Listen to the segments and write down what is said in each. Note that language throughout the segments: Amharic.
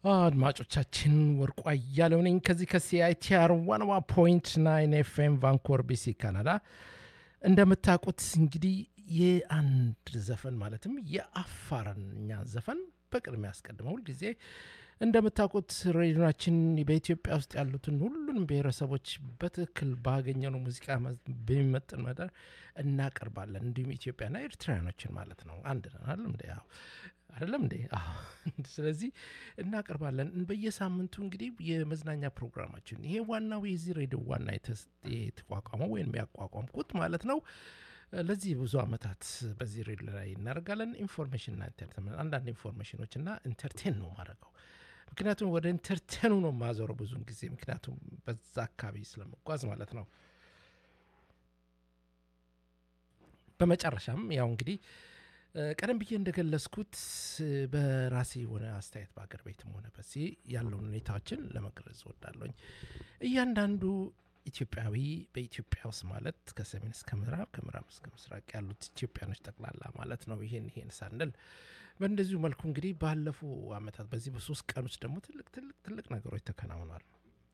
አድማጮቻችን ወርቁ አያሌው ነኝ ከዚህ ከሲአይቲአር ዋንዋ ፖይንት ናይን ኤፍኤም ቫንኮር ቢሲ ካናዳ። እንደምታውቁት እንግዲህ የአንድ ዘፈን ማለትም የአፋርኛ ዘፈን በቅድሚያ ያስቀድመው ሁልጊዜ እንደምታውቁት ሬዲዮናችን በኢትዮጵያ ውስጥ ያሉትን ሁሉንም ብሔረሰቦች በትክክል ባገኘነው ሙዚቃ በሚመጥን መጠን እናቀርባለን። እንዲሁም ኢትዮጵያና ኤርትራውያኖችን ማለት ነው። አንድ ነን አይደለም እንዴ? አዎ አይደለም እንዴ? አዎ። ስለዚህ እናቀርባለን በየሳምንቱ እንግዲህ የመዝናኛ ፕሮግራማችን ይሄ ዋናው የዚህ ሬዲዮ ዋና የተቋቋመው ወይም ያቋቋምኩት ማለት ነው። ለዚህ ብዙ አመታት በዚህ ሬዲዮ ላይ እናደርጋለን። ኢንፎርሜሽንና ኢንተርቴንመንት አንዳንድ ኢንፎርሜሽኖች እና ኢንተርቴን ነው ማድረገው ምክንያቱም ወደ ኢንተርቴኑ ነው የማዞረው ብዙውን ጊዜ ምክንያቱም በዛ አካባቢ ስለመጓዝ ማለት ነው። በመጨረሻም ያው እንግዲህ ቀደም ብዬ እንደገለጽኩት በራሴ የሆነ አስተያየት በአገር ቤትም ሆነ በዚህ ያለውን ሁኔታዎችን ለመግለጽ እወዳለሁኝ። እያንዳንዱ ኢትዮጵያዊ በኢትዮጵያ ውስጥ ማለት ከሰሜን እስከ ምዕራብ ከምዕራብ እስከ ምስራቅ ያሉት ኢትዮጵያኖች ጠቅላላ ማለት ነው። ይሄን ይሄን ሳንል በእንደዚሁ መልኩ እንግዲህ ባለፉ አመታት በዚህ በሶስት ቀን ውስጥ ደግሞ ትልቅ ትልቅ ትልቅ ነገሮች ተከናውኗል።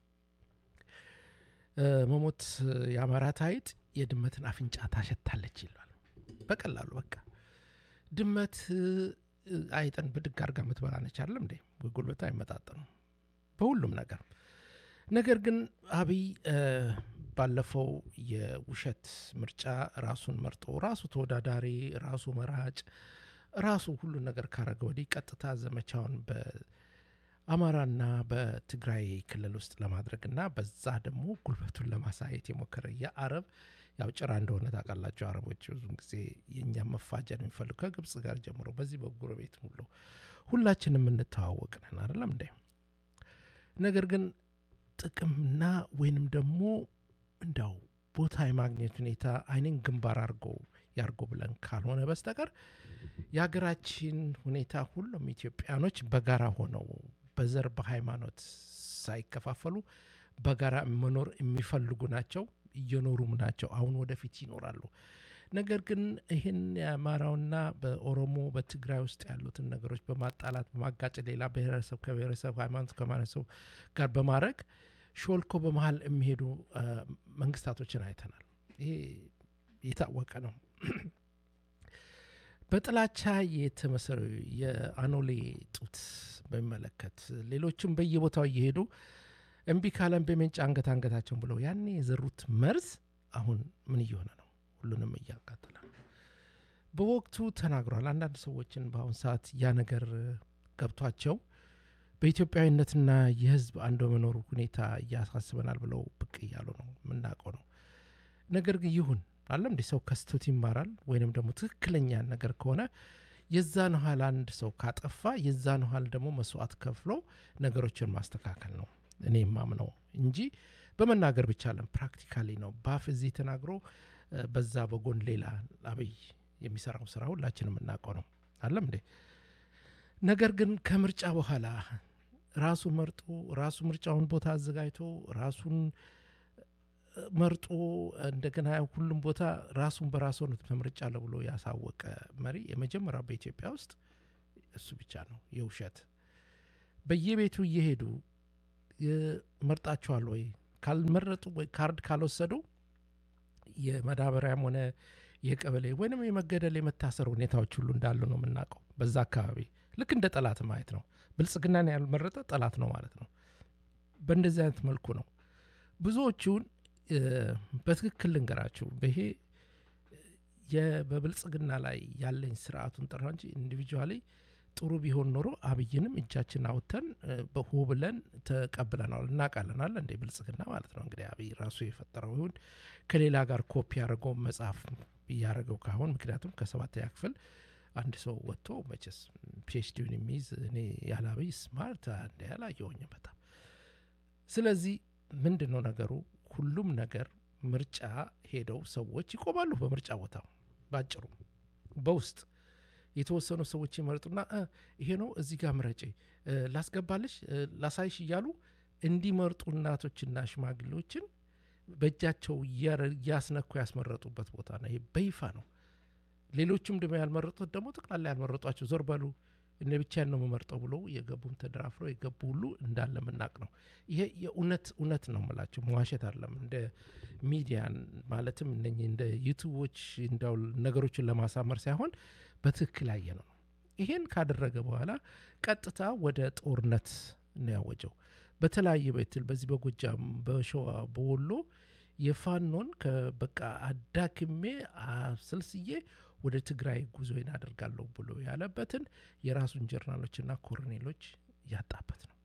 መሞት የአማራት አይጥ የድመትን አፍንጫ ታሸታለች ይላል። በቀላሉ በቃ ድመት አይጥን ብድግ አድርጋ የምትበላ ነች አይደለም እንዴ? ጉልበታ አይመጣጠኑም በሁሉም ነገር። ነገር ግን አብይ ባለፈው የውሸት ምርጫ ራሱን መርጦ ራሱ ተወዳዳሪ ራሱ መራጭ ራሱ ሁሉን ነገር ካረገ ወዲህ ቀጥታ ዘመቻውን በአማራና በትግራይ ክልል ውስጥ ለማድረግና በዛ ደግሞ ጉልበቱን ለማሳየት የሞከረ የአረብ ያው ጭራ እንደሆነ ታውቃላቸው። አረቦች ብዙን ጊዜ የእኛም መፋጀን የሚፈልጉ ከግብፅ ጋር ጀምሮ በዚህ በጎረቤት ሁሉ ሁላችንም የምንተዋወቅ ነን አይደለም እንዴ? ነገር ግን ጥቅምና ወይንም ደግሞ እንዳው ቦታ የማግኘት ሁኔታ አይንን ግንባር አድርጎ ያርጎ ብለን ካልሆነ በስተቀር የሀገራችን ሁኔታ ሁሉም ኢትዮጵያኖች በጋራ ሆነው በዘር በሃይማኖት ሳይከፋፈሉ በጋራ መኖር የሚፈልጉ ናቸው፣ እየኖሩም ናቸው። አሁን ወደፊት ይኖራሉ። ነገር ግን ይህን የአማራውና በኦሮሞ በትግራይ ውስጥ ያሉትን ነገሮች በማጣላት በማጋጨት ሌላ ብሔረሰብ ከብሔረሰብ ሃይማኖት ከማነሰብ ጋር በማድረግ ሾልኮ በመሀል የሚሄዱ መንግስታቶችን አይተናል። ይሄ የታወቀ ነው። በጥላቻ የተመሰረ የአኖሌ ጡት በሚመለከት ሌሎችም በየቦታው እየሄዱ እምቢ ካለን በሜንጫ አንገት አንገታቸውን ብለው ያኔ የዘሩት መርዝ አሁን ምን እየሆነ ነው? ሁሉንም እያቃጠለ ነው። በወቅቱ ተናግሯል። አንዳንድ ሰዎችን በአሁን ሰዓት ያ ነገር ገብቷቸው በኢትዮጵያዊነትና የህዝብ አንድ በመኖሩ ሁኔታ እያሳስበናል ብለው ብቅ እያሉ ነው። የምናውቀው ነው። ነገር ግን ይሁን አለም እንዲህ ሰው ከስቶት ይማራል። ወይንም ደግሞ ትክክለኛ ነገር ከሆነ የዛን ያህል አንድ ሰው ካጠፋ የዛን ያህል ደግሞ መስዋዕት ከፍሎ ነገሮችን ማስተካከል ነው እኔ የማምነው እንጂ በመናገር ብቻ አለም ፕራክቲካሊ ነው። በአፍ እዚህ ተናግሮ በዛ በጎን ሌላ አብይ የሚሰራው ስራ ሁላችንም የምናውቀው ነው። አለም እንዴ ነገር ግን ከምርጫ በኋላ ራሱ መርጦ ራሱ ምርጫውን ቦታ አዘጋጅቶ ራሱን መርጦ እንደገና ሁሉም ቦታ ራሱን በራሱ ምርጫ ብሎ ያሳወቀ መሪ የመጀመሪያው በኢትዮጵያ ውስጥ እሱ ብቻ ነው። የውሸት በየቤቱ እየሄዱ መርጣችኋል ወይ ካልመረጡ ወይ ካርድ ካልወሰዱ የመዳበሪያም ሆነ የቀበሌ ወይንም የመገደል የመታሰር ሁኔታዎች ሁሉ እንዳሉ ነው የምናውቀው። በዛ አካባቢ ልክ እንደ ጠላት ማየት ነው። ብልጽግናን ያልመረጠ ጠላት ነው ማለት ነው። በእንደዚህ አይነት መልኩ ነው ብዙዎቹን በትክክል ልንገራችሁ። ይሄ በብልጽግና ላይ ያለኝ ስርዓቱን ጠራ እንጂ ኢንዲቪጁዋሊ ጥሩ ቢሆን ኖሮ አብይንም እጃችን አውጥተን በሆ ብለን ተቀብለናል። እናውቃለን አለ እንደ ብልጽግና ማለት ነው እንግዲህ አብይ ራሱ የፈጠረው ይሁን ከሌላ ጋር ኮፒ ያደረገው መጽሐፍ እያደረገው ካሁን ምክንያቱም ከሰባተኛ ክፍል አንድ ሰው ወጥቶ መቼስ ፒኤችዲውን የሚይዝ እኔ ያለ አብይ ስማርት እንደ ያላየሁኝ በጣም ስለዚህ ምንድን ነው ነገሩ? ሁሉም ነገር ምርጫ ሄደው ሰዎች ይቆማሉ። በምርጫ ቦታው ባጭሩ በውስጥ የተወሰኑ ሰዎች ይመርጡና ይሄ ነው እዚህ ጋር ምረጭ፣ ላስገባልሽ፣ ላሳይሽ እያሉ እንዲመርጡ እናቶችና ሽማግሌዎችን በእጃቸው እያስነኩ ያስመረጡበት ቦታ ነው። ይሄ በይፋ ነው። ሌሎቹም ደግሞ ያልመረጡት ደግሞ ጠቅላላ ያልመረጧቸው ዞር በሉ እኔ ብቻዬን ነው የምመርጠው ብሎ የገቡም ተደራፍረው የገቡ ሁሉ እንዳለ ምናቅ ነው። ይሄ የእውነት እውነት ነው የምላቸው መዋሸት አይደለም። እንደ ሚዲያን ማለትም እነኚህ እንደ ዩቱቦች እንዳው ነገሮችን ለማሳመር ሳይሆን በትክክል ያየ ነው። ይሄን ካደረገ በኋላ ቀጥታ ወደ ጦርነት ነው ያወጀው። በተለያየ በትል በዚህ በጎጃም፣ በሸዋ፣ በወሎ የፋኖን በቃ አዳክሜ አስልስዬ ወደ ትግራይ ጉዞዬን አደርጋለሁ ብሎ ያለበትን የራሱን ጀርናሎችና ኮሎኔሎች ያጣበት ነው።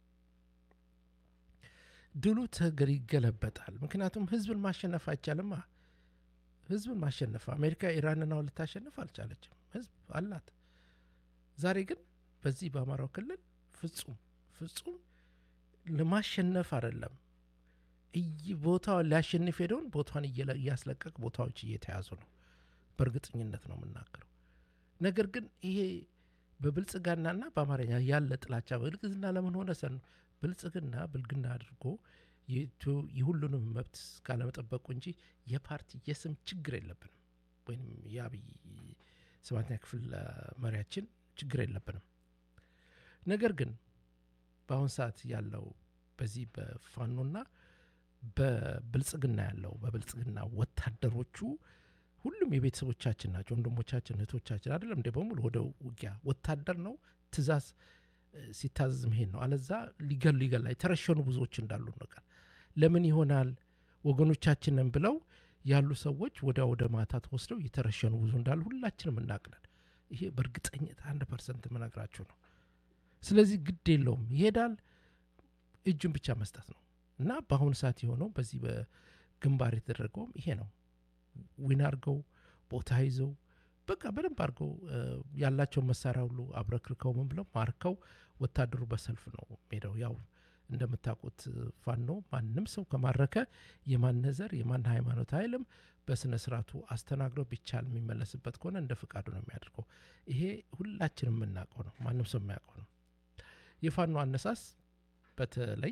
ድሉ ተገር ይገለበጣል። ምክንያቱም ህዝብን ማሸነፍ አይቻልማ። ህዝብን ማሸነፍ አሜሪካ ኢራንን አሁን ልታሸንፍ አልቻለችም። ህዝብ አላት። ዛሬ ግን በዚህ በአማራው ክልል ፍጹም ፍጹም ለማሸነፍ አይደለም ቦታውን ሊያሸንፍ ሄደውን ቦታውን እያስለቀቅ ቦታዎች እየተያዙ ነው። በእርግጠኝነት ነው የምናገረው። ነገር ግን ይሄ በብልጽግናና በአማርኛ ያለ ጥላቻ ብልጽግና ለምን ሆነ ሰን ብልጽግና ብልግና አድርጎ የሁሉንም መብት ካለመጠበቁ እንጂ የፓርቲ የስም ችግር የለብንም። ወይም የአብይ ሰባተኛ ክፍል መሪያችን ችግር የለብንም። ነገር ግን በአሁን ሰዓት ያለው በዚህ በፋኖና በብልጽግና ያለው በብልጽግና ወታደሮቹ ሁሉም የቤተሰቦቻችን ናቸው፣ ወንድሞቻችን፣ እህቶቻችን አይደለም እንደ በሙሉ ወደ ውጊያ ወታደር ነው። ትእዛዝ ሲታዘዝ መሄድ ነው። አለዛ ሊገሉ ይገላ የተረሸኑ ብዙዎች እንዳሉ ነገር ለምን ይሆናል ወገኖቻችንን ብለው ያሉ ሰዎች ወዲያ ወደ ማታ ተወስደው የተረሸኑ ብዙ እንዳሉ ሁላችንም እናቅለን። ይሄ በእርግጠኝነት አንድ ፐርሰንት የምነግራችሁ ነው። ስለዚህ ግድ የለውም ይሄዳል፣ እጁን ብቻ መስጠት ነው እና በአሁኑ ሰዓት የሆነው በዚህ በግንባር የተደረገውም ይሄ ነው። ዊን አድርገው ቦታ ይዘው በቃ በደንብ አድርገው ያላቸውን መሳሪያ ሁሉ አብረክርከው ምን ብለው ማርከው ወታደሩ በሰልፍ ነው ሄደው ያው እንደምታውቁት ፋኖ ማንም ሰው ከማረከ የማን ዘር የማን ሃይማኖት አይልም። በስነ ስርዓቱ አስተናግዶ ቢቻል የሚመለስበት ከሆነ እንደ ፍቃዱ ነው የሚያደርገው። ይሄ ሁላችንም የምናውቀው ነው፣ ማንም ሰው የሚያውቀው ነው። የፋኖ አነሳስ በተለይ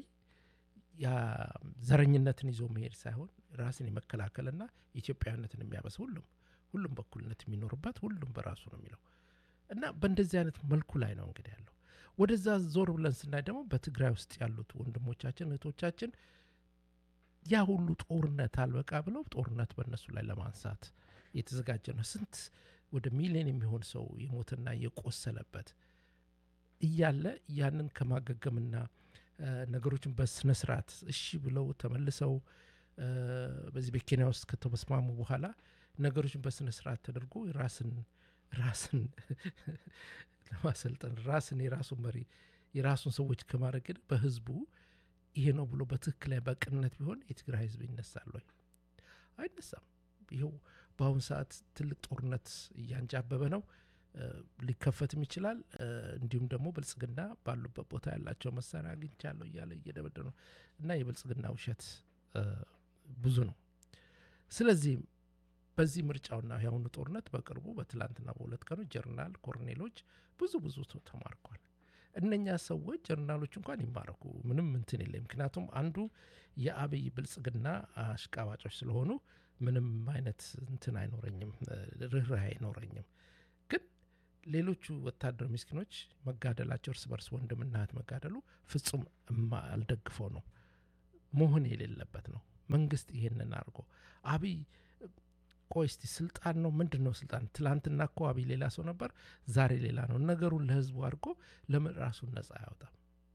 ዘረኝነትን ይዞ መሄድ ሳይሆን ራስን የመከላከልና ኢትዮጵያዊነትን የሚያበስ ሁሉም ሁሉም በኩልነት የሚኖርበት ሁሉም በራሱ ነው የሚለው እና በእንደዚህ አይነት መልኩ ላይ ነው እንግዲህ ያለው። ወደዛ ዞር ብለን ስናይ ደግሞ በትግራይ ውስጥ ያሉት ወንድሞቻችን እህቶቻችን ያ ሁሉ ጦርነት አልበቃ ብለው ጦርነት በእነሱ ላይ ለማንሳት የተዘጋጀ ነው። ስንት ወደ ሚሊዮን የሚሆን ሰው የሞትና የቆሰለበት እያለ ያንን ከማገገምና ነገሮችን በስነ ስርዓት እሺ ብለው ተመልሰው በዚህ በኬንያ ውስጥ ከተመስማሙ በኋላ ነገሮችን በስነ ስርዓት ተደርጎ ራስን ራስን ለማሰልጠን ራስን የራሱን መሪ የራሱን ሰዎች ከማድረግ በህዝቡ ይሄ ነው ብሎ በትክክል ላይ በቅንነት ቢሆን የትግራይ ህዝብ ይነሳል ወይ? አይነሳም። ይኸው በአሁኑ ሰዓት ትልቅ ጦርነት እያንጃበበ ነው። ሊከፈትም ይችላል። እንዲሁም ደግሞ ብልጽግና ባሉበት ቦታ ያላቸው መሳሪያ አግኝቻለሁ እያለ እየደበደበ ነው እና የብልጽግና ውሸት ብዙ ነው። ስለዚህ በዚህ ምርጫውና የአሁኑ ጦርነት በቅርቡ በትላንትና በሁለት ቀኖች ጀርናል ኮርኔሎች ብዙ ብዙ ሰው ተማርኳል። እነኛ ሰዎች ጀርናሎች እንኳን ይማረኩ ምንም እንትን የለም። ምክንያቱም አንዱ የአብይ ብልጽግና አሽቃባጮች ስለሆኑ ምንም አይነት እንትን አይኖረኝም፣ ርኅራኄ አይኖረኝም። ግን ሌሎቹ ወታደር ምስኪኖች መጋደላቸው እርስ በርስ ወንድምና እህት መጋደሉ ፍጹም አልደግፈው ነው መሆን የሌለበት ነው። መንግስት ይሄንን አድርጎ አብይ ቆይ እስቲ ስልጣን ነው ምንድን ነው ስልጣን? ትላንትና እኮ አብይ ሌላ ሰው ነበር፣ ዛሬ ሌላ ነው። ነገሩን ለህዝቡ አድርጎ ለምን ራሱን ነጻ አያወጣም?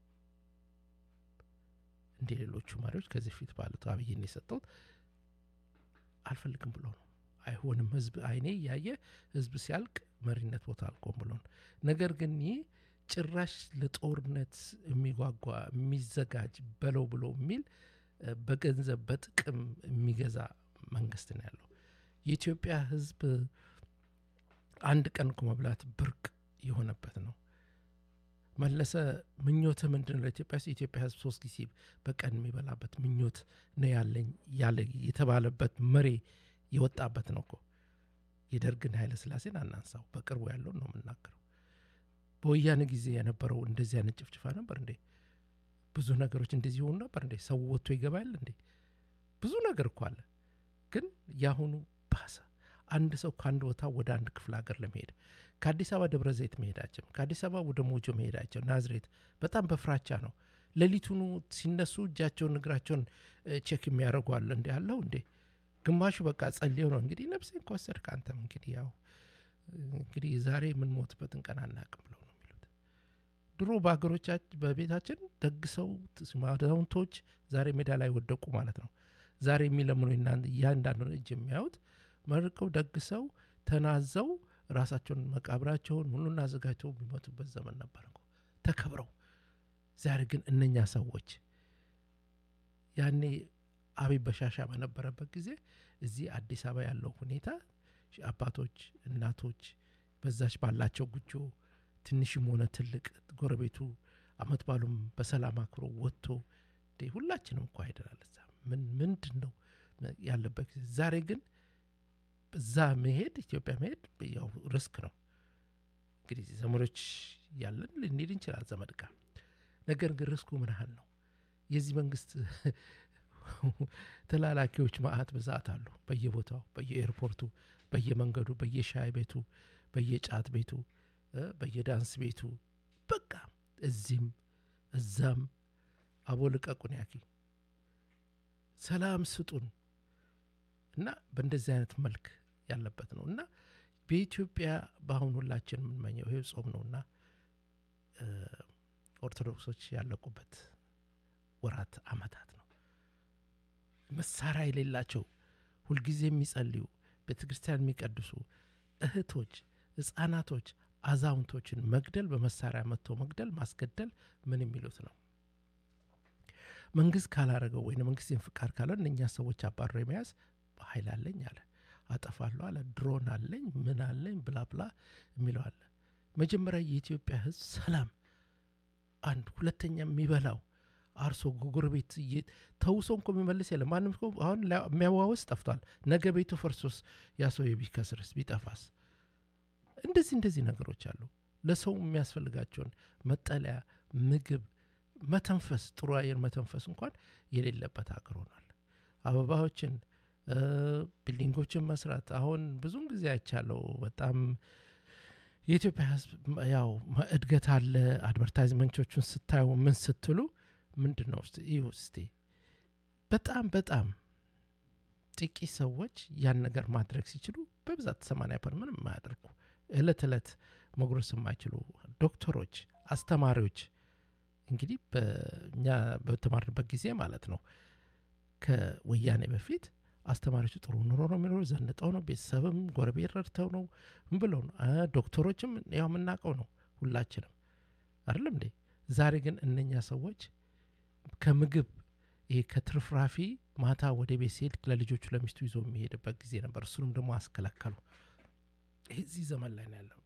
እንደ ሌሎቹ መሪዎች ከዚህ ፊት ባሉት አብይን የሰጠውት አልፈልግም ብሎ ነው። አይሆንም ህዝብ አይኔ እያየ ህዝብ ሲያልቅ መሪነት ቦታ አልቆም ብሎ ነው። ነገር ግን ይህ ጭራሽ ለጦርነት የሚጓጓ የሚዘጋጅ በለው ብሎ የሚል በገንዘብ በጥቅም የሚገዛ መንግስት ነው ያለው። የኢትዮጵያ ህዝብ አንድ ቀን እኮ መብላት ብርቅ የሆነበት ነው። መለሰ ምኞትህ ምንድን ነው? ለኢትዮጵያ የኢትዮጵያ ህዝብ ሶስት ጊዜ በቀን የሚበላበት ምኞት ነው ያለኝ ያለ የተባለበት መሪ የወጣበት ነው እኮ። የደርግን ኃይለ ስላሴን አናንሳው፣ በቅርቡ ያለውን ነው የምናገረው። በወያኔ ጊዜ የነበረው እንደዚህ አይነት ጭፍጭፋ ነበር እንዴ? ብዙ ነገሮች እንደዚህ ሆኑ ነበር እንዴ? ሰው ወጥቶ ይገባል እንዴ? ብዙ ነገር እኮ አለ። ግን የአሁኑ ባሰ። አንድ ሰው ከአንድ ቦታ ወደ አንድ ክፍለ ሀገር ለመሄድ ከአዲስ አበባ ደብረ ዘይት መሄዳቸው፣ ከአዲስ አበባ ወደ ሞጆ መሄዳቸው፣ ናዝሬት በጣም በፍራቻ ነው። ሌሊቱኑ ሲነሱ እጃቸውን እግራቸውን ቼክ የሚያደርጉ አለ። እንዲ ያለው እንዴ ግማሹ በቃ ጸልየው ነው እንግዲህ ነፍሴን ከወሰድክ አንተም እንግዲህ ያው እንግዲህ ዛሬ የምንሞትበትን ቀን አናቅም ብለው ነው የሚሉት። ድሮ በሀገሮቻችን በቤታችን ደግሰው አዛውንቶች ዛሬ ሜዳ ላይ ወደቁ ማለት ነው። ዛሬ የሚለምኑ እያንዳንዱን እጅ የሚያዩት መርቀው ደግሰው ተናዘው ራሳቸውን መቃብራቸውን ሁሉን አዘጋጅተው የሚሞቱበት ዘመን ነበር እኮ ተከብረው። ዛሬ ግን እነኛ ሰዎች ያኔ አብይ በሻሻ በነበረበት ጊዜ እዚህ አዲስ አበባ ያለው ሁኔታ አባቶች፣ እናቶች በዛች ባላቸው ጉጆ ትንሽም ሆነ ትልቅ ጎረቤቱ አመት ባሉም በሰላም አክብሮ ወጥቶ ሁላችንም እኮ አይደናል። እዛ ምን ምንድን ነው ያለበት ጊዜ ዛሬ ግን እዛ መሄድ ኢትዮጵያ መሄድ ያው ሪስክ ነው። እንግዲህ ዘመዶች ያለን ልንሄድ እንችላል ዘመድ ጋር። ነገር ግን ሪስኩ ምን ያህል ነው? የዚህ መንግስት ተላላኪዎች ማአት ብዛት አሉ። በየቦታው በየኤርፖርቱ፣ በየመንገዱ፣ በየሻይ ቤቱ፣ በየጫት ቤቱ፣ በየዳንስ ቤቱ በቃ እዚህም እዛም አቦ ልቀቁን ያኪ ሰላም ስጡን እና በእንደዚህ አይነት መልክ ያለበት ነው እና በኢትዮጵያ በአሁን ሁላችን የምንመኘው ይሄ ጾም ነውና ኦርቶዶክሶች ያለቁበት ወራት አመታት ነው። መሳሪያ የሌላቸው ሁልጊዜ የሚጸልዩ ቤተ ክርስቲያን የሚቀድሱ እህቶች፣ ህፃናቶች፣ አዛውንቶችን መግደል በመሳሪያ መጥቶ መግደል ማስገደል ምን የሚሉት ነው? መንግስት ካላረገው ወይ መንግስትን ፍቃድ ካለ እነኛ ሰዎች አባሮ የመያዝ ኃይል አለኝ አለ፣ አጠፋለሁ አለ፣ ድሮን አለኝ ምን አለኝ ብላ ብላ የሚለው አለ። መጀመሪያ የኢትዮጵያ ህዝብ ሰላም አንድ፣ ሁለተኛ የሚበላው አርሶ ጎረቤት ተውሶ እንኮ የሚመልስ የለም። ማንም እኮ አሁን የሚያዋወስ ጠፍቷል። ነገ ቤቱ ፈርሶስ ያ ሰው ቢከስርስ ቢጠፋስ? እንደዚህ እንደዚህ ነገሮች አሉ። ለሰው የሚያስፈልጋቸውን መጠለያ፣ ምግብ፣ መተንፈስ፣ ጥሩ አየር መተንፈስ እንኳን የሌለበት ሀገር ሆኗል። አበባዎችን ቢልዲንጎችን መስራት አሁን ብዙም ጊዜ አይቻለው። በጣም የኢትዮጵያ ህዝብ ያው እድገት አለ። አድቨርታይዝመንቶቹን ስታዩ ምን ስትሉ ምንድን ነው ይሁ እስቲ በጣም በጣም ጥቂት ሰዎች ያን ነገር ማድረግ ሲችሉ በብዛት ሰማንያ ፐር ምንም የማያደርጉ እለት እለት መጉረስ የማይችሉ ዶክተሮች፣ አስተማሪዎች እንግዲህ በእኛ በተማርንበት ጊዜ ማለት ነው ከወያኔ በፊት አስተማሪዎቹ ጥሩ ኑሮ ነው የሚኖሩ፣ ዘንጠው ነው፣ ቤተሰብም ጎረቤት ረድተው ነው ብለው ነው። ዶክተሮችም ያው የምናውቀው ነው ሁላችንም አይደለም እንዴ? ዛሬ ግን እነኛ ሰዎች ከምግብ ይሄ ከትርፍራፊ ማታ ወደ ቤት ሲሄድ ለልጆቹ ለሚስቱ ይዞ የሚሄድበት ጊዜ ነበር። እሱንም ደግሞ አስከለከሉ። እዚህ ዘመን ላይ ነው ያለው።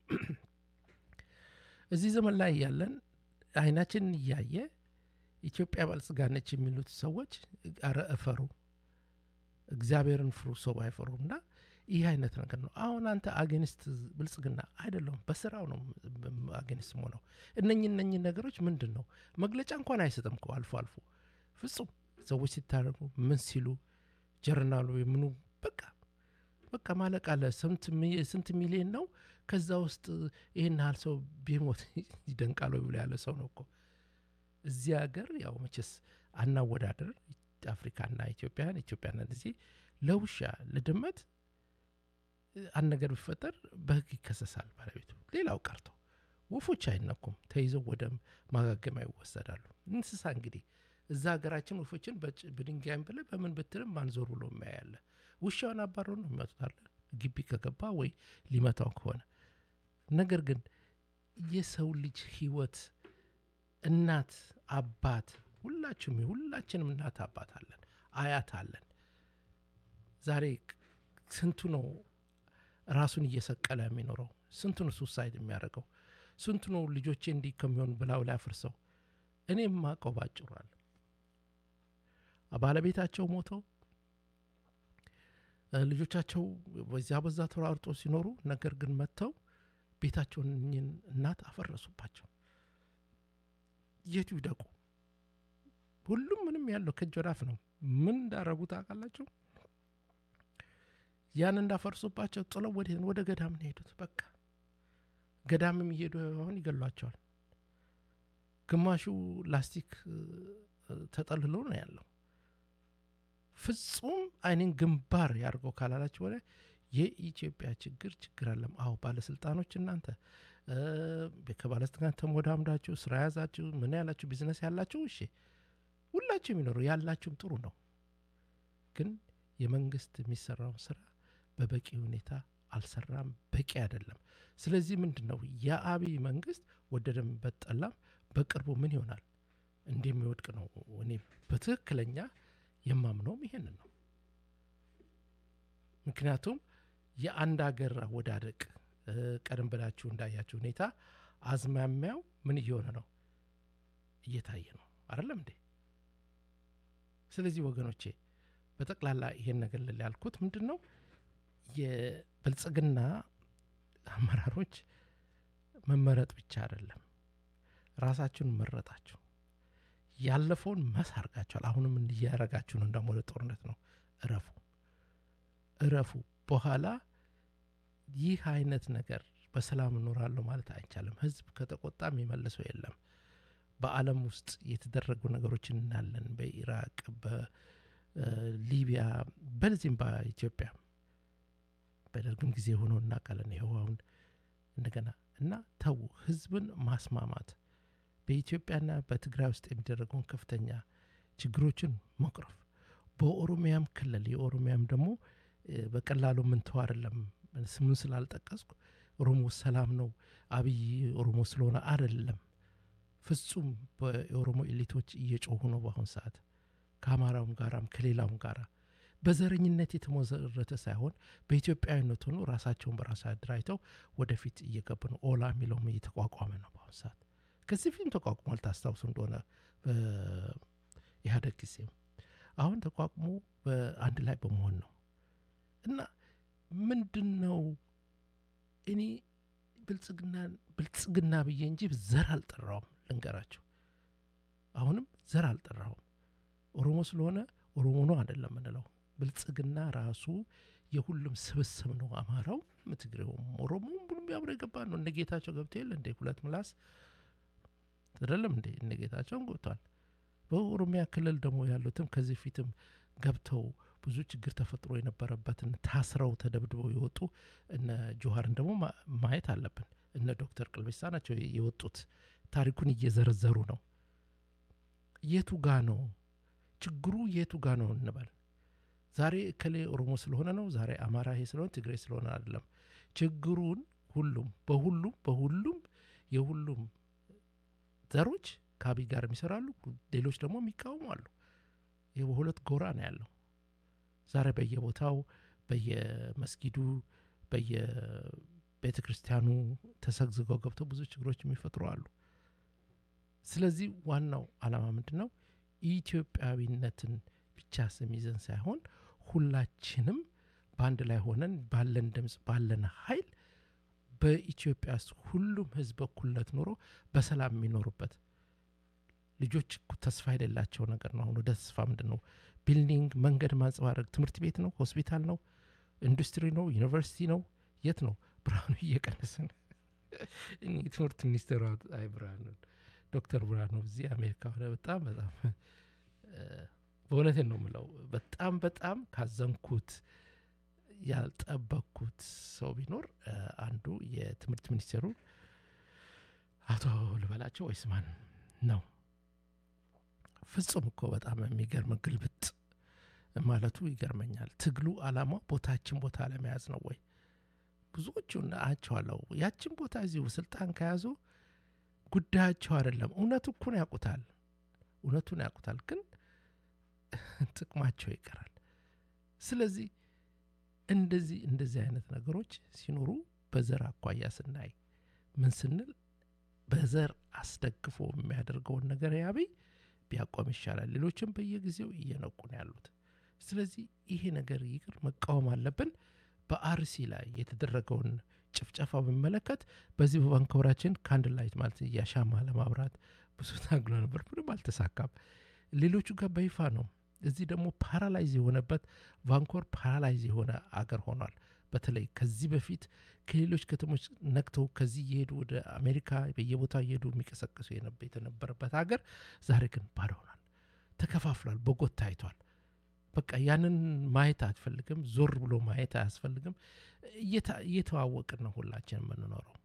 እዚህ ዘመን ላይ ያለን አይናችንን እያየ ኢትዮጵያ ባልጽጋነች የሚሉት ሰዎች ኧረ እፈሩ፣ እግዚአብሔርን ፍሩ፣ ሰው አይፈሩ እና ይህ አይነት ነገር ነው። አሁን አንተ አጌንስት ብልጽግና አይደለሁም፣ በስራው ነው አጌንስት ሆነው እነኝ እነኝ ነገሮች ምንድን ነው መግለጫ እንኳን አይሰጥም እኮ አልፎ አልፎ ፍጹም ሰዎች ሲታረጉ ምን ሲሉ ጀርናሉ የምኑ በቃ በቃ ማለቅ አለ። ስንት ሚሊዮን ነው ከዛ ውስጥ ይህን ያህል ሰው ቢሞት ይደንቃል ብሎ ያለ ሰው ነው እኮ እዚህ ሀገር ያው መቼስ አናወዳደር አፍሪካና ኢትዮጵያን ኢትዮጵያና እዚህ ለውሻ ለድመት አንድ ነገር ቢፈጠር በህግ ይከሰሳል ባለቤቱ። ሌላው ቀርቶ ወፎች አይነኩም፣ ተይዘው ወደ ማጋገሚያ ይወሰዳሉ። እንስሳ እንግዲህ እዛ ሀገራችን ወፎችን በድንጋይም ብለ በምን ብትልም ማንዞር ብሎ የሚያያለ ውሻውን አባረው ነው የሚመጡታለ ግቢ ከገባ ወይ ሊመታው ከሆነ ነገር ግን የሰው ልጅ ህይወት እናት አባት ሁላችሁም ሁላችንም እናት አባት አለን አያት አለን ዛሬ ስንቱ ነው ራሱን እየሰቀለ የሚኖረው ስንቱ ነው ሱሳይድ የሚያደርገው ስንቱ ነው ልጆቼ እንዲህ ከሚሆን ብላው ላይ አፍርሰው እኔ የማውቀው ባጭሯል ባለቤታቸው ሞተው ልጆቻቸው በዚያ በዛ ተሯርጦ ሲኖሩ ነገር ግን መጥተው ቤታቸውን እኝን እናት አፈረሱባቸው የቱ ይደቁ ሁሉም ምንም ያለው ከእጅ ወዳፍ ነው ምን እንዳረጉ ታውቃላችሁ ያን እንዳፈርሱባቸው ጥለው ወደ ወደ ገዳም ነው ሄዱት በቃ ገዳምም እየሄዱ አሁን ይገሏቸዋል። ግማሹ ላስቲክ ተጠልሎ ነው ያለው። ፍጹም አይንን ግንባር ያድርገው ካላላችሁ ወደ የኢትዮጵያ ችግር ችግር አለም። አዎ ባለስልጣኖች እናንተ ከባለስልጣናት ተሞዳምዳችሁ ስራ ያዛችሁ ምን ያላችሁ ቢዝነስ ያላችሁ እሺ፣ ሁላችሁ የሚኖሩ ያላችሁም ጥሩ ነው። ግን የመንግስት የሚሰራውን ስራ በበቂ ሁኔታ አልሰራም፣ በቂ አይደለም። ስለዚህ ምንድን ነው የአብይ መንግስት ወደደም በጠላም በቅርቡ ምን ይሆናል እንደሚወድቅ ነው እኔ በትክክለኛ የማምነውም ይሄንን ነው። ምክንያቱም የአንድ ሀገር አወዳደቅ ቀደም ብላችሁ እንዳያችሁ ሁኔታ አዝማሚያው ምን እየሆነ ነው እየታየ ነው አይደለም እንዴ? ስለዚህ ወገኖቼ በጠቅላላ ይሄን ነገር ልል ያልኩት ምንድን ነው የብልጽግና አመራሮች መመረጥ ብቻ አይደለም፣ ራሳችሁን መረጣችሁ ያለፈውን መስ አርጋችኋል። አሁንም እንዲያረጋችሁ ነው። ደግሞ ወደ ጦርነት ነው። እረፉ እረፉ። በኋላ ይህ አይነት ነገር በሰላም እኖራለሁ ማለት አይቻልም። ህዝብ ከተቆጣ የሚመልሰው የለም። በዓለም ውስጥ የተደረጉ ነገሮች እናለን። በኢራቅ፣ በሊቢያ፣ በዚህም በኢትዮጵያ በደርግም ጊዜ ሆኖ እናውቃለን። ይኸው አሁን እንደገና እና ተዉ ህዝብን ማስማማት በኢትዮጵያና በትግራይ ውስጥ የሚደረገውን ከፍተኛ ችግሮችን መቅረፍ በኦሮሚያም ክልል የኦሮሚያም ደግሞ በቀላሉ ምንተው አይደለም። ስሙን ስላልጠቀስኩ ኦሮሞ ሰላም ነው አብይ ኦሮሞ ስለሆነ አይደለም። ፍጹም በኦሮሞ ኤሊቶች እየጮሁ ነው በአሁን ሰዓት ከአማራውም ጋራም ከሌላውም ጋራ በዘረኝነት የተመሰረተ ሳይሆን በኢትዮጵያዊነት ሆኖ ራሳቸውን በራሳ አደራጅተው ወደፊት እየገቡ ነው። ኦላ የሚለውም እየተቋቋመ ነው በአሁን ሰዓት ከዚህ ፊልም ተቋቁሟል። ታስታውሱ እንደሆነ በኢህአደግ ጊዜም አሁን ተቋቁሞ በአንድ ላይ በመሆን ነው እና ምንድን ነው እኔ ብልጽግና ብልጽግና ብዬ እንጂ ዘር አልጠራውም። ልንገራቸው፣ አሁንም ዘር አልጠራውም። ኦሮሞ ስለሆነ ኦሮሞ ነው አይደለም ምንለው። ብልጽግና ራሱ የሁሉም ስብስብ ነው። አማራው፣ ትግሬውም፣ ኦሮሞም ሁሉም ያብረ የገባ ነው። እነ ጌታቸው ገብቶ የለ እንደ ሁለት ምላስ አይደለም እንዴ? እነ ጌታቸውን ገብቷል። በኦሮሚያ ክልል ደግሞ ያሉትም ከዚህ ፊትም ገብተው ብዙ ችግር ተፈጥሮ የነበረበትን ታስረው ተደብድበው የወጡ እነ ጆሀርን ደግሞ ማየት አለብን። እነ ዶክተር ቅልቤሳ ናቸው የወጡት። ታሪኩን እየዘረዘሩ ነው። የቱ ጋ ነው ችግሩ? የቱ ጋ ነው እንበል። ዛሬ እከሌ ኦሮሞ ስለሆነ ነው፣ ዛሬ አማራ ይሄ ስለሆነ ትግሬ ስለሆነ አይደለም። ችግሩን ሁሉም በሁሉም በሁሉም የሁሉም ዘሮች ከአብይ ጋር የሚሰራሉ፣ ሌሎች ደግሞ የሚቃወሙ አሉ። ይህ በሁለት ጎራ ነው ያለው። ዛሬ በየቦታው በየመስጊዱ በየቤተ ክርስቲያኑ ተሰግዝገው ገብተው ብዙ ችግሮች የሚፈጥሩ አሉ። ስለዚህ ዋናው ዓላማ ምንድን ነው? ኢትዮጵያዊነትን ብቻ ስም ይዘን ሳይሆን ሁላችንም በአንድ ላይ ሆነን ባለን ድምፅ ባለን ኃይል በኢትዮጵያ ውስጥ ሁሉም ህዝብ በኩልነት ኖሮ በሰላም የሚኖሩበት ልጆች ተስፋ የሌላቸው ነገር ነው። አሁን ወደ ተስፋ ምንድን ነው? ቢልዲንግ፣ መንገድ ማንጸባረቅ፣ ትምህርት ቤት ነው፣ ሆስፒታል ነው፣ ኢንዱስትሪ ነው፣ ዩኒቨርሲቲ ነው፣ የት ነው? ብርሃኑ እየቀነሰ ነው። ትምህርት ሚኒስትሩ አይ ብርሃኑ ዶክተር ብርሃኑ እዚህ አሜሪካ ሆነ በጣም በጣም በእውነቴን ነው የምለው በጣም በጣም ካዘንኩት ያልጠበቅኩት ሰው ቢኖር አንዱ የትምህርት ሚኒስቴሩ አቶ ልበላቸው ወይስ ማን ነው? ፍጹም እኮ በጣም የሚገርም ግልብጥ ማለቱ ይገርመኛል። ትግሉ አላማው ቦታችን ቦታ ለመያዝ ነው ወይ? ብዙዎቹን አያቸዋለሁ። ያችን ቦታ እዚሁ ስልጣን ከያዙ ጉዳያቸው አይደለም። እውነቱ እኮን ያውቁታል፣ እውነቱን ያውቁታል፣ ግን ጥቅማቸው ይቀራል። ስለዚህ እንደዚህ እንደዚህ አይነት ነገሮች ሲኖሩ በዘር አኳያ ስናይ ምን ስንል በዘር አስደግፎ የሚያደርገውን ነገር ያብይ ቢያቆም ይሻላል። ሌሎችም በየጊዜው እየነቁ ነው ያሉት። ስለዚህ ይሄ ነገር ይቅር መቃወም አለብን። በአርሲ ላይ የተደረገውን ጭፍጨፋ በሚመለከት በዚህ በቫንኮቨራችን ከአንድ ላይት ማለት እያሻማ ለማብራት ብዙ ታግሎ ነበር፣ ምንም አልተሳካም። ሌሎቹ ጋር በይፋ ነው። እዚህ ደግሞ ፓራላይዝ የሆነበት ቫንኮር ፓራላይዝ የሆነ አገር ሆኗል። በተለይ ከዚህ በፊት ከሌሎች ከተሞች ነክተው ከዚህ እየሄዱ ወደ አሜሪካ በየቦታው እየሄዱ የሚቀሰቅሱ የተነበረበት ሀገር ዛሬ ግን ባዶ ሆኗል፣ ተከፋፍሏል፣ በጎት ታይቷል። በቃ ያንን ማየት አትፈልግም፣ ዞር ብሎ ማየት አያስፈልግም። እየተዋወቅን ነው ሁላችን የምንኖረው።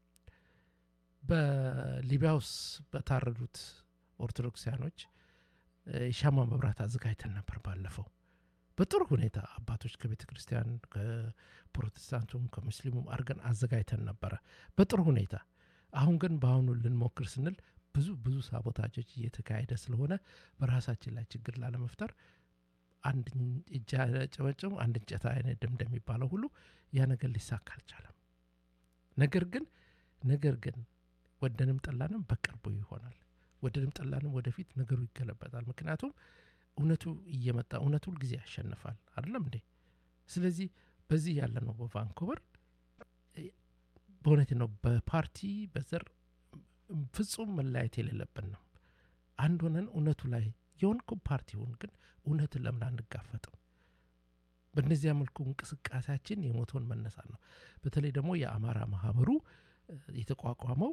በሊቢያ ውስጥ በታረዱት ኦርቶዶክሲያኖች የሻማ መብራት አዘጋጅተን ነበር ባለፈው በጥሩ ሁኔታ አባቶች ከቤተ ክርስቲያን ከፕሮቴስታንቱም ከሙስሊሙም አድርገን አዘጋጅተን ነበረ በጥሩ ሁኔታ። አሁን ግን በአሁኑ ልንሞክር ስንል ብዙ ብዙ ሳቦታጆች እየተካሄደ ስለሆነ በራሳችን ላይ ችግር ላለመፍጠር አንድ እጅ ጨበጭም አንድ እንጨት አይነድም እንደሚባለው ሁሉ ያ ነገር ሊሳካ አልቻለም። ነገር ግን ነገር ግን ወደንም ጠላንም በቅርቡ ይሆናል። ወደንም ጠላንም ወደፊት ነገሩ ይገለበጣል። ምክንያቱም እውነቱ እየመጣ እውነቱ ሁልጊዜ ያሸንፋል። አይደለም እንዴ? ስለዚህ በዚህ ያለ ነው በቫንኮቨር በእውነት ነው በፓርቲ በዘር ፍጹም መለያየት የሌለብን ነው። አንድ ሆነን እውነቱ ላይ የሆንኩ ፓርቲውን ግን እውነትን ለምን አንጋፈጥም? በእነዚያ መልኩ እንቅስቃሴያችን የሞተውን መነሳት ነው። በተለይ ደግሞ የአማራ ማህበሩ የተቋቋመው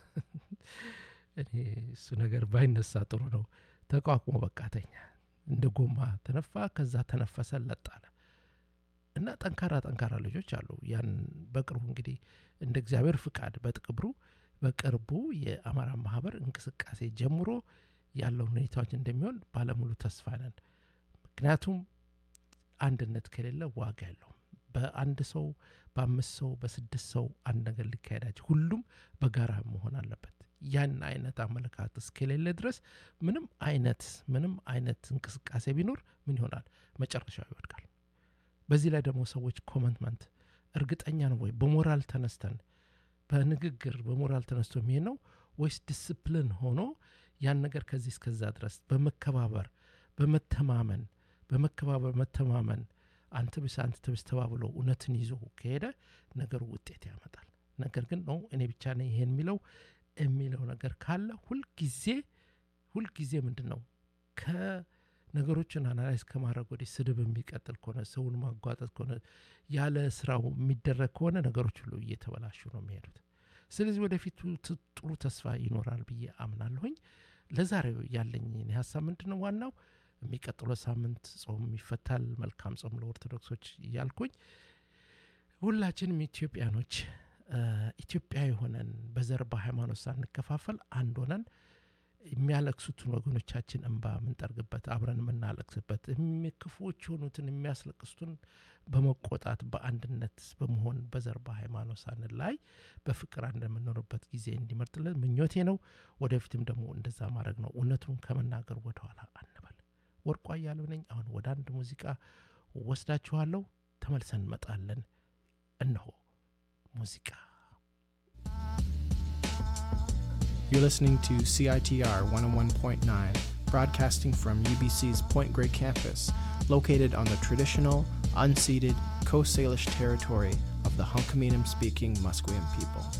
እኔ እሱ ነገር ባይነሳ ጥሩ ነው። ተቋቁሞ በቃተኛ እንደ ጎማ ተነፋ፣ ከዛ ተነፈሰ፣ ለጣለ እና ጠንካራ ጠንካራ ልጆች አሉ። ያን በቅርቡ እንግዲህ እንደ እግዚአብሔር ፍቃድ በጥቅብሩ በቅርቡ የአማራ ማህበር እንቅስቃሴ ጀምሮ ያለው ሁኔታዎች እንደሚሆን ባለሙሉ ተስፋ ነን። ምክንያቱም አንድነት ከሌለ ዋጋ የለውም። በአንድ ሰው በአምስት ሰው በስድስት ሰው አንድ ነገር ሊካሄዳቸው ሁሉም በጋራ መሆን አለበት። ያን አይነት አመለካከት እስከሌለ ድረስ ምንም አይነት ምንም አይነት እንቅስቃሴ ቢኖር ምን ይሆናል? መጨረሻው ይወድቃል። በዚህ ላይ ደግሞ ሰዎች ኮመንትመንት እርግጠኛ ነው ወይ በሞራል ተነስተን በንግግር በሞራል ተነስቶ የሚሄድ ነው ወይስ ዲስፕሊን ሆኖ ያን ነገር ከዚህ እስከዛ ድረስ በመከባበር በመተማመን በመከባበር መተማመን አንተ ብስ አንተ ትብስ ተባብሎ እውነትን ይዞ ከሄደ ነገሩ ውጤት ያመጣል። ነገር ግን ነው እኔ ብቻ ነኝ ይሄን የሚለው የሚለው ነገር ካለ ሁልጊዜ ሁልጊዜ ምንድን ነው ከነገሮችን አናላይዝ ከማድረግ ወዲህ ስድብ የሚቀጥል ከሆነ ሰውን ማጓጠጥ ከሆነ ያለ ስራው የሚደረግ ከሆነ ነገሮች ሁሉ እየተበላሹ ነው የሚሄዱት። ስለዚህ ወደፊቱ ጥሩ ተስፋ ይኖራል ብዬ አምናለሁኝ። ለዛሬው ያለኝ ሀሳብ ምንድን ነው? ዋናው የሚቀጥለው ሳምንት ጾም ይፈታል። መልካም ጾም ለኦርቶዶክሶች እያልኩኝ ሁላችንም ኢትዮጵያኖች ኢትዮጵያዊ ሆነን በዘር በሃይማኖት ሳንከፋፈል አንድ ሆነን የሚያለቅሱትን ወገኖቻችን እንባ የምንጠርግበት አብረን የምናለቅስበት ክፉዎች የሆኑትን የሚያስለቅሱትን በመቆጣት በአንድነት በመሆን በዘር በሃይማኖት ሳንላይ በፍቅር አንድ የምንኖርበት ጊዜ እንዲመርጥልን ምኞቴ ነው። ወደፊትም ደግሞ እንደዛ ማድረግ ነው። እውነቱን ከመናገር ወደኋላ አንበል። ወርቋ እያለው ነኝ። አሁን ወደ አንድ ሙዚቃ ወስዳችኋለሁ። ተመልሰን እንመጣለን። እነሆ ሙዚቃ You're listening to CITR 101.9, broadcasting from UBC's Point Grey campus, located on the traditional, unceded Coast Salish territory of the Hunkaminam speaking Musqueam people.